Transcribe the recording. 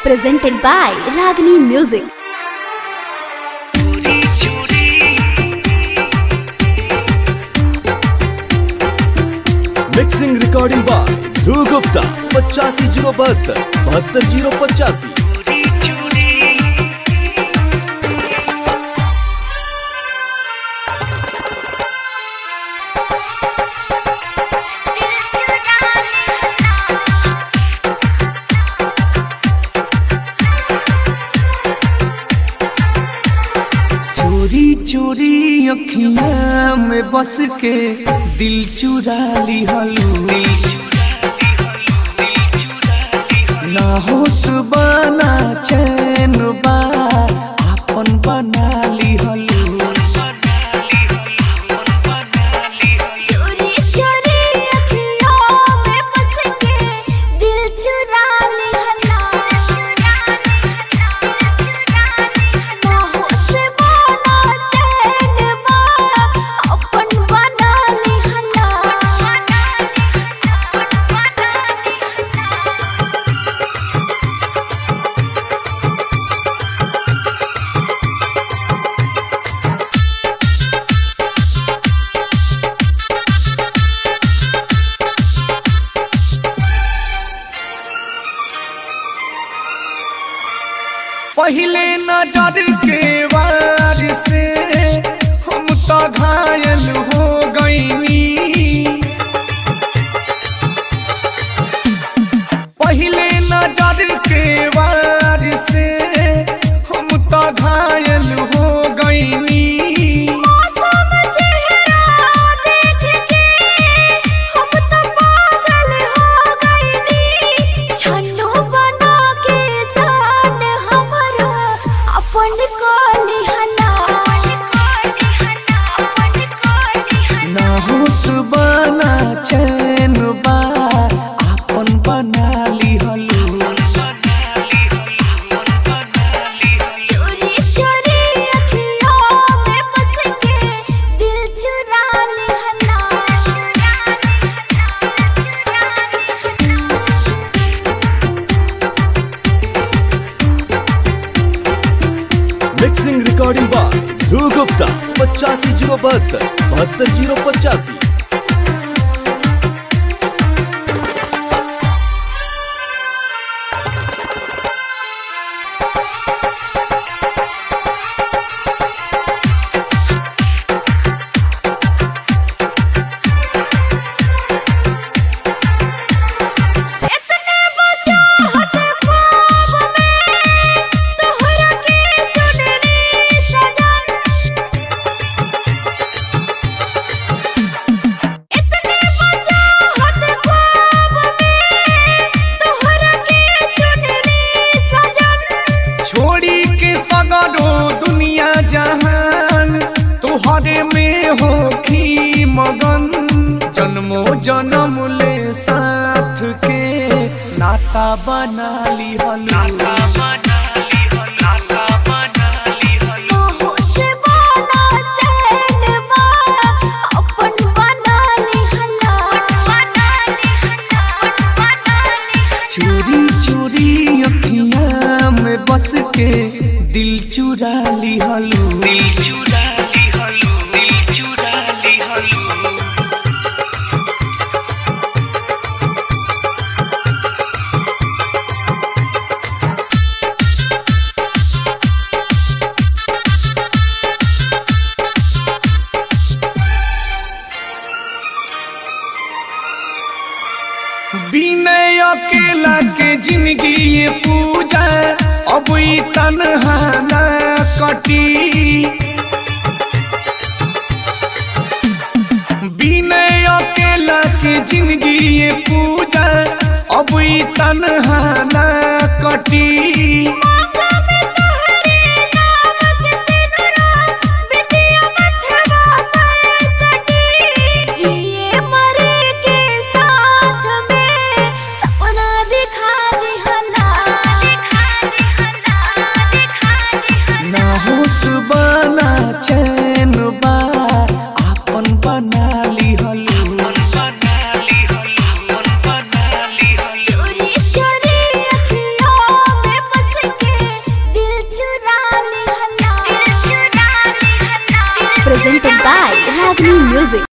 presented by Ragini Music. Mixing recording by Dhruv Gupta पचासी zero बहत्तर बहत्तर जीरो पचासी चोरी चोरी अखियां में बस के दिल चुरा ली हलू ना होश बना चैन बा आपन बना ली हलू चोरी चोरी अखियों में बस के दिल चुरा लिहला ना होश बना चैन बा अपन बना लिहला पहले नजर के वार से हम तो घायल हो गईनी पहले नजर के वार से हम तो घायल हो गईनी मौसम चेहरा देख के हम तो पागल हो गईनी छन्नू बना के जान हमरा अपन कोली हला ना होश बना चैन बा आपन बना ली हलू चोरी चोरी अखियों में बस के दिल चुरा लिहला mixing recording by Dhruv Gupta पचासी जीरो बहत्तर बहत्तर जीरो पचासी इतने बचा हट ख्वाब में तोहरा के चुनरी सजन इतने बचा हट ख्वाब में तोहरा के चुनरी सजन छोड़ी के सगरो दुनिया जहान तुहरे में होखी मगन जन्मो जन्म ले साथ के नाता बना ली हलू होश बना चैन बा अपन बना लिहला चोरी चोरी अखियां में बस के दिल चुरा ली हलू दिल चुरा ली हलू दिल चुरा ली हलू विनय अकेला के जिंदगी ये पूजा अब ई तन्हा न कटी विनय अकेला के जिंदगी ये पूजा अब ई तन्हा न कटी मांगा में तोहरे नाम के सिनुरा बिटिया मथवा पर सटी जिए मरे के साथ में सपना दिखा दिहला दिखा दिहला दिखा दिहला ना होश बना चैन बा आपन बना ली हलू चोरी चोरी अखियों में presented by Ragni Music.